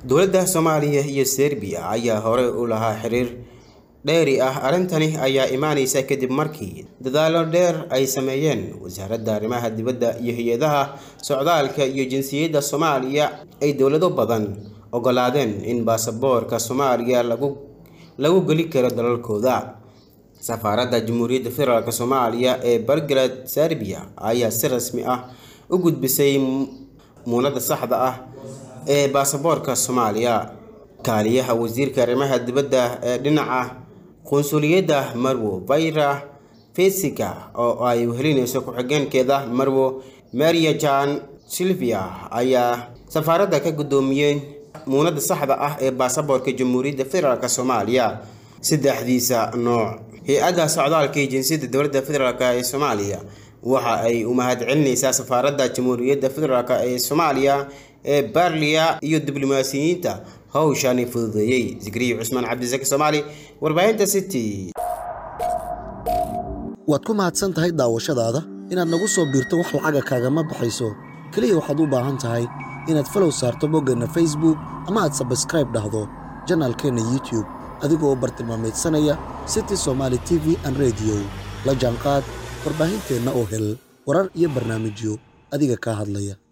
dowladda soomaaliya iyo serbiya ayaa horey u lahaa xiriir dheeri ah arrintani ayaa imaaneysa kadib markii dadaalo dheer ay sameeyeen wasaaradda arrimaha dibadda iyo hay-adaha socdaalka iyo jinsiyadda soomaaliya ay dowlado badan ogolaadeen in baasaboorka soomaaliya lagu lagu geli karo dalalkooda safaaradda jamhuuriyadda federaalk soomaaliya ee belgrad serbiya ayaa si rasmi ah u gudbisay muunada saxda ah ee baasaboorka soomaaliya kaaliyaha wasiirka arrimaha dibadda ee dhinaca qunsuliyadda marwo vayra fesika oo ay wehelinayso ku-xigeenkeeda marwo maria jan silvia ayaa safaaradda ka guddoomiyey muunada saxda ah ee baasaboorka jamhuuriyadda federaalk soomaaliya saddexdiisa nooc hay-adda socdaalka iyo jinsiyadda dowladda federaalk ee soomaaliya waxa ay u mahadcelinaysaa safaaradda jamhuuriyadda federaalk ee soomaaliya ee barliya iyo diblomaasiyiinta hawshani fududeeyey zikriya cusmaan cabdisaki soomaali warbaahinta city waad ku mahadsan tahay daawashadaada inaad nagu soo biirto wax lacaga kaagama baxayso keliya waxaad u baahan tahay inaad falow saarto boggeenna facebook ama aad sabskraib dhahdo janaalkeenna youtube adigoo bartilmaamaydsanaya city somaali t v an rediyo la jaanqaad warbaahinteenna oo hel warar iyo barnaamijyo adiga kaa hadlaya